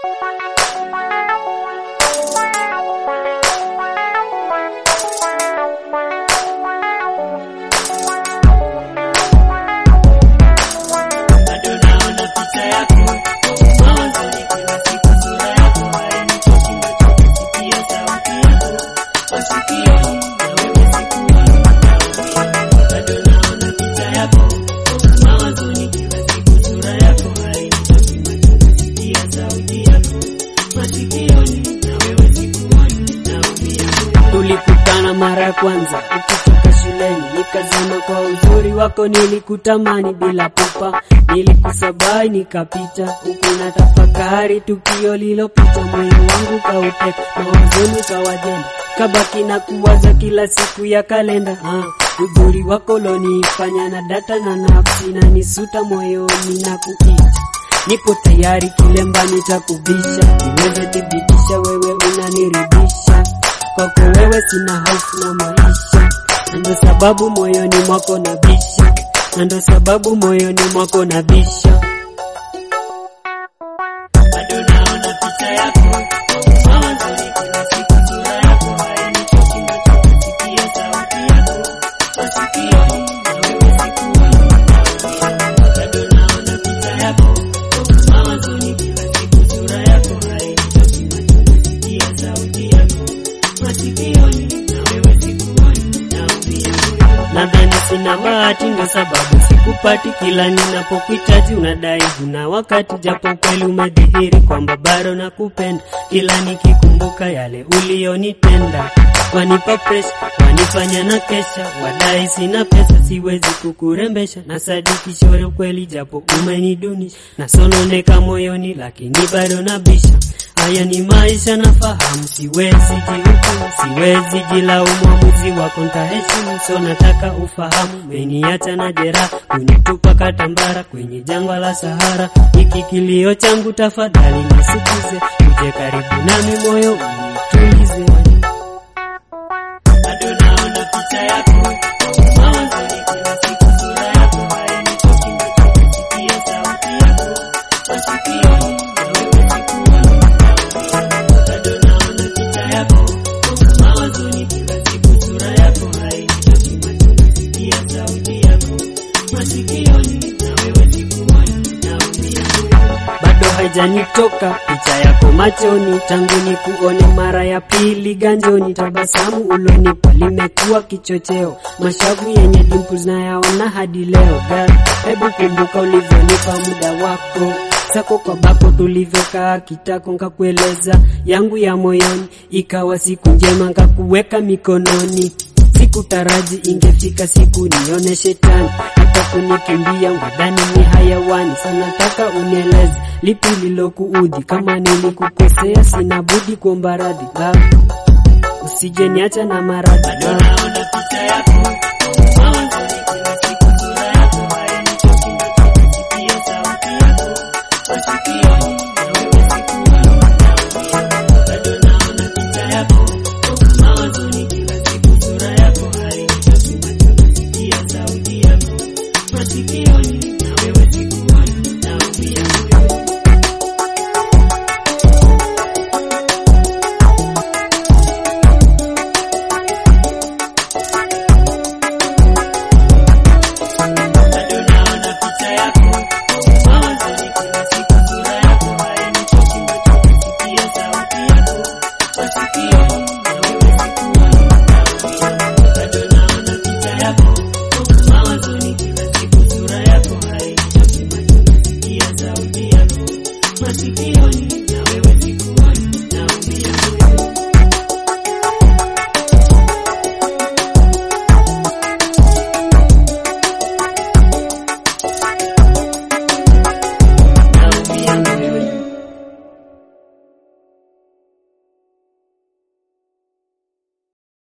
bado naona picha yako mawazoni kila siku sura yako hainitoshi nachokisikia sauti yako masikioni na wewe sikuoni naumia bado naona picha yako mawazoni kila siku sura yako hainitoshi nachokisikia sauti yako masikioni na wewe sikuoni naumia tulikutana mara ya kwanza ukitoka shuleni nikazama kwa uzuri wako nilikutamani bila pupa nilikusabai nikapita huku na tafakari tukio lilopita moyo wangu kauteka mawazoni kawajenga kabaki na kuwaza kila siku ya kalenda ah, uzuri wako lonifanya na data na nafsi na nisuta moyoni na kuita nipo tayari kilembani cha kubisha niweze thibitisha wewe unaniridhisha kwako wewe sina hofu na maisha na ndo sababu moyoni mwako na bisha na ndo sababu moyoni mwako na bisha bado naona picha yako mawazoni kila siku sura yako hainitoshi nachokisikia sauti yako masikioni na wewe sikuoni naumia bado naona picha yako mawazoni kila siku sura yako hainitoshi nachokisikia sauti yako masikioni na wewe sikuoni naumia nadhani sina bahati ndo sababu sikupati kila ninapokuhitaji unadai huna wakati japo kweli umedhihiri kwamba bado nakupenda kila nikikumbuka yale uliyonitenda wanipa presha wanifanya na kesha wadai sina pesa siwezi kukurembesha na sadiki shore ukweli japo umenidunisha nasononeka moyoni lakini bado nabisha haya ni maisha nafahamu siwezi jihukumu siwezi jilaumu mwamuzi wako ntaheshimu so nataka ufahamu meniacha na jeraha kunitupa katambara kwenye jangwa la sahara hiki kilio changu tafadhali nisikize uje karibu nami moyo unitulize bado naona picha yako mawazoni kila siku sura yako hainitoshi nachokisikia sauti yako masikioni na wewe sikuoni bado naona picha yako mawazoni kila siku sura yako hainitoshi nachokisikia sauti yako masikioni na wewe sikuoni naumia bado haijanitoka picha yako machoni tangu ni kuone mara ya pili ganjoni tabasamu ulonipa limekuwa kichocheo mashavu yenye dimples nayaona hadi leo girl hebu kumbuka ulivyonipa muda wako sako kwa bako tulivyokaa kitako nkakueleza yangu ya moyoni ikawa siku njema nkakuweka mikononi sikutaraji ingefika siku nione shetani hata kunikimbia ngadhani ni hayawani sanataka unieleze lipi lilokuudhi kama nilikukosea sina budi kuomba radhi baba usije niacha na maradhi bado naona picha yako mawazoni kila siku sura yako hainitoshi nachokisikia sauti yako masikioni na wewe sikuoni naumia bado naona picha yako mawazoni kila siku sura yako hainitoshi nachokisikia sauti yako masikioni na wewe sikuoni naumia bado naona picha yako mawazoni kila siku sura yako hainitoshi nachokisikia sauti yako masikioni na wewe sikuoni naumia bado naona picha yako mawazoni kila